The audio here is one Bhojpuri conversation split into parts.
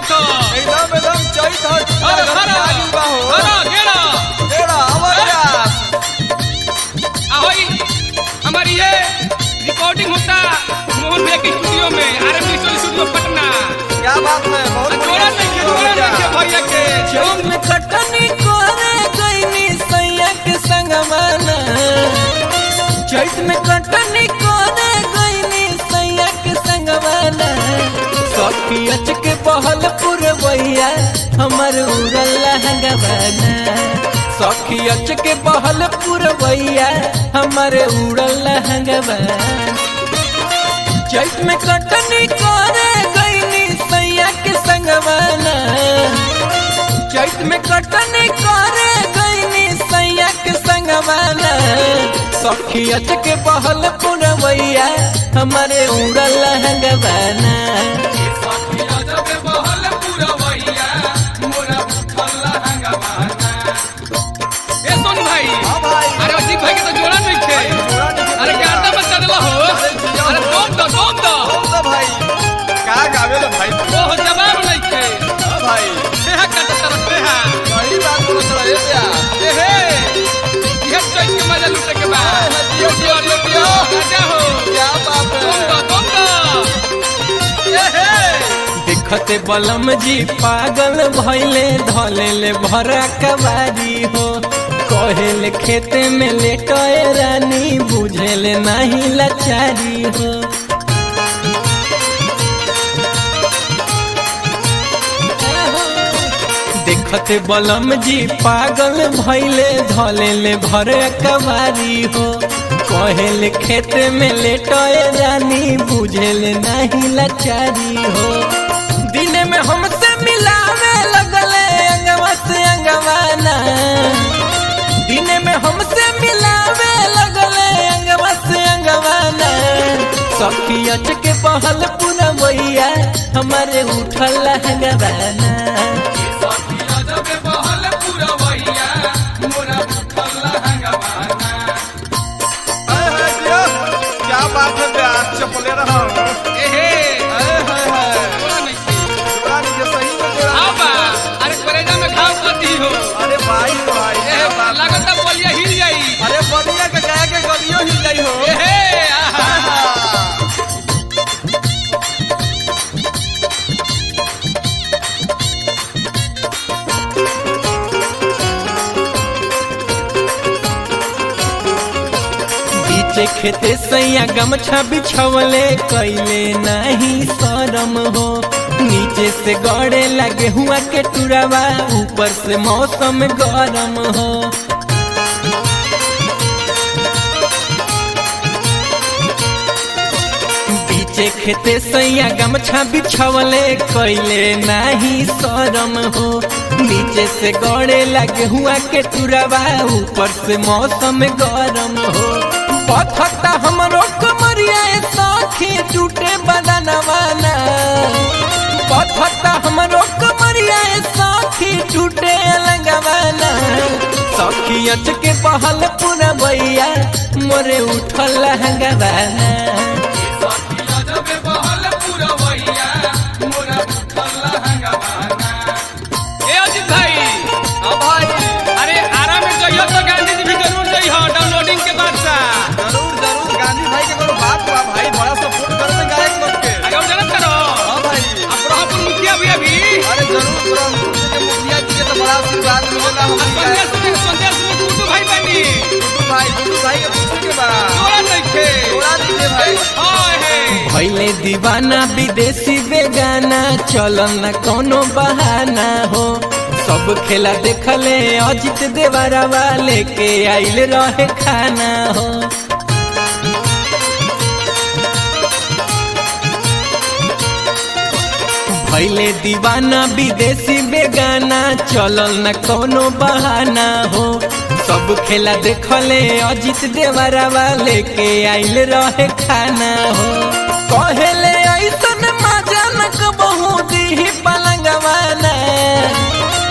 चैत हो एकदम एकदम चैत हो हर घर हर में आगिल बा हो हर घेरा तेरा आवाज यार ahoy हमारी ये रिकॉर्डिंग होता मोहन भैया के स्टूडियो में R M digital studio Patna क्या बात है बहुत जोड़ा नहीं के जोड़ा नहीं के भैया के चैत में कटनी करे गईनी सैया के संगवाना चैत में कटनी करे गईनी सैया के संगवाना सखी अच के बहल पुरवैया हमर उड़ल लहंगवाना सखी अच के बहल पुरवैया हमर उड़ल लहंगवाना चैत में कटनी करे गईनी सैया के संगवाना चैत में कटनी करे गईनी सैया के संगवाना सखी अच के बहल पुरवैया हमारे उड़ल लहंगवाना ए सोन भाई हां भाई अरे अजीत भाई के तो जोड़ा नहीं थे जोड़ा नहीं के अरे जोड़ा। गाता बचा देला हो अरे दोम दो दोम दो कौन सा भाई का गावे लो भाई तू? ओह जवाब नहीं थे हां भाई देहा कट तरफ देहा सही बात बोल रहा है यार ए हे ये चैत के मजा लूटे के बाद दियो, दियो, दियो, दियो। राजा हो क्या बात दोम है दो दोम दो ए हे देखते बलम जी पागल भैले धलेले भरा कबारी हो कहेले खेते में लेटए रानी बुझेले नहीं लाचारी हो देखते बलम जी पागल भैले धलेले भरे कबारी हो कहेले खेते में लेटए रानी बुझेले नहीं लाचारी हो दिने में हमसे मिलावे लगले अंगवा से अंगवाना दिने में हमसे मिलावे लगले अंगवा से अंगवाना सखी अच के बहल पुरवैया हमारे उठल लहंगवाना हाय हाय दियो क्या बात है यार चपले रहा ए हे हाय हाय हाय जोड़ा नहीं थे जोड़ा नहीं के सही में जोड़ा आओ बा अरे करेजा में घाव कर दी हो अरे भाई भाई ए क्या बात है? लागत बलिया हिल जाई अरे बनिया के गाय के गलियों हिल गई हो ए हे आहा बीचे खेते सैया गमछा बिछवले कैले नहीं शरम हो नीचे से गड़े लगे हुआ के टुरावा ऊपर से मौसम गरम हो बीचे खेते सैया गमछा बिछवले कैले नहीं शरम हो नीचे से गड़े लगे हुआ के टुरावा ऊपर से मौसम गरम हो पथता हमरो कमरिया साखी टूटे बदनवाना पथता हमरो कमरिया साखी टूटे लगवाना सखी अच के बहल पूरा भैया मोरे उठल लहंगवाना ए अजीत भाई हाँ भाई अरे आरा में जइयो तो गांधी जी भी जरूर जइहो डाउनलोडिंग के बाद सा जरूर जरूर गांधी भाई के कोनो बात बा भाई बड़ा सपोर्ट करते गायक लोग के आगे जनत करो हाँ भाई अब ब्रह्मपुर मुखिया भी अभी अरे जरूर ब्रह्मपुर के मुखिया जी के तो बड़ा आशीर्वाद मिलेला हम संदेश में संदेश में टूटू भाई बनी गुड्डू भाई गुड्डू भाई के पूछे के बा जोड़ा नहीं थे जोड़ा दीजिए भाई हाय हे भैले दीवाना विदेशी बेगाना चलन न कोनो बहाना हो सब खेला देखले अजित देवरवा लेके आइल रहे खाना हो भैले दीवाना विदेशी बेगाना चलल न कोनो बहाना हो सब खेला देखले अजित देवरवा लेके आइल रहे खाना हो कहेले ऐसन मजा न कबहू दीही पलंगवाना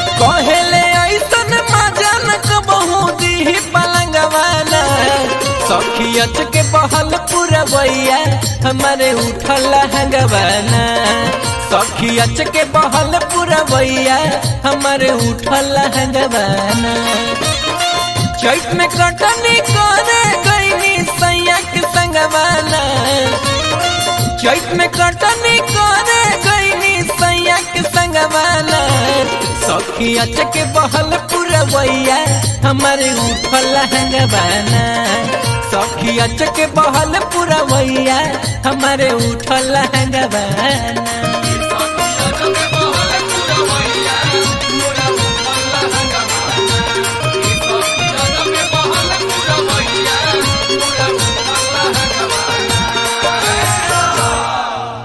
कहेले ऐसन मजा न कबहू दीही पलंगवाना सखी अच के बहल पूरा बैया हमारे उठल हंगवाना सखी अच के बहल पूरा बैया हमारे उठल हंगवाना चैत में कटनी करे गईनी सैया के संगवाना चैत में कटनी करे गईनी सैया के संगवाना सखी अच के बहल पूरा बैया हमारे उठल हंगवाना सखी अच के बहल पूरा बैया हमारे उठल हंगवाना